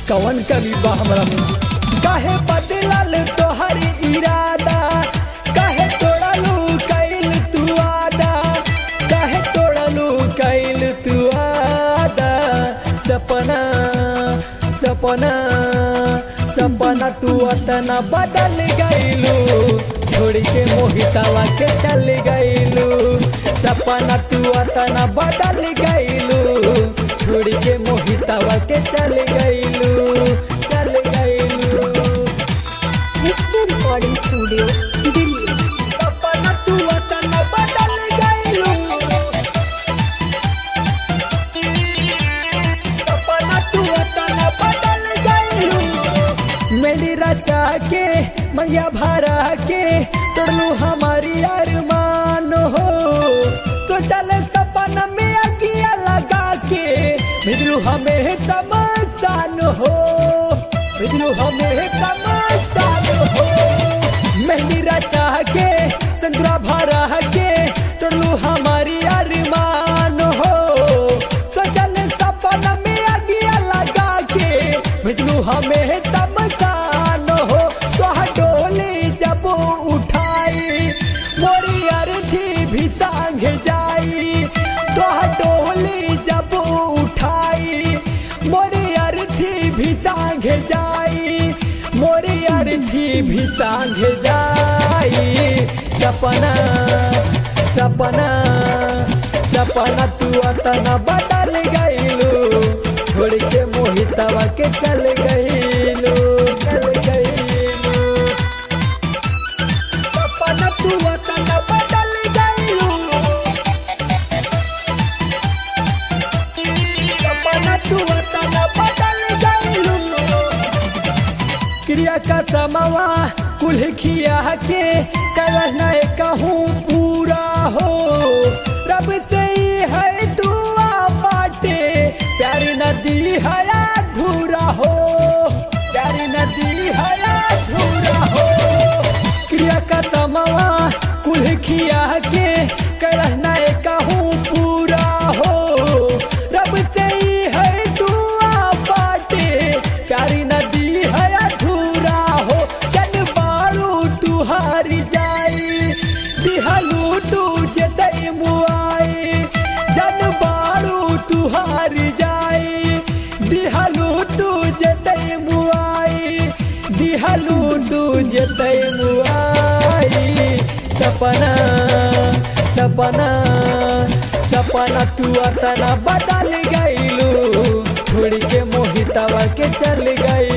कवन कमी बा हमरा में काहे बदलल तोहरी इरादा काहे तोड़लू कैल तू आदा काहे तोड़लू कैल तू आदा सपना सपना सपना तू अतना बदल गईलू छोड़ के मोहितावा के चल गईलू सपना तू अतना बदल गईलू छोड़ के मोहितावा के चल गईलू चल गईलू एसके रिकॉर्डिंग स्टूडियो दिल्ली सपना तू अतना बदल गईलू सपना तू अतना बदल गईलू मेरी रचा के मैया भरा के तोड़लू हमारी अरमान हो तो चल सपना में अगिया लगा के भेजलू हमें समसान हो भेजलू हमें समसान हो मेहंदी रचा के संतरा भरा के तोड़लू हमारी अरमान हो तो चल सपना में अगिया लगा के भेजलू हमें समसान हो तो डोली जब उठाई मोरी अर्थी भी सांग जाई तो डोली जब उठाई मोरी अर्थी भी सांग जाई मोरी अर्थी भी सांग जाई सपना सपना सपना तू अतना बदल गईलू छोड़ के मोहितवा के चल गईलू चल गईलू सपना तू अतना बदल गईलू सपना तू अतना बदल गईलू क्रिया का समवा कुल खिया के करना कहूँ पूरा हो रब से ही है दुआ बाटे प्यारी नदी है अधूरा हो प्यारी नदी है अधूरा हो क्रिया का समवा कुल खिया के करना कहूँ पूरा हो रब से ही है दुआ बाटे प्यारी नदी है अधूरा हो जन बारू तू हारी जाई दिहलू तू जतई मुआई जन बारू तू हारी जाई दिहलू तू जतई मुआई दिहलू तू जतई मुआई सपना सपना सपना तू अतना बदल गईलू छोड़ के मोहितवा के चल गई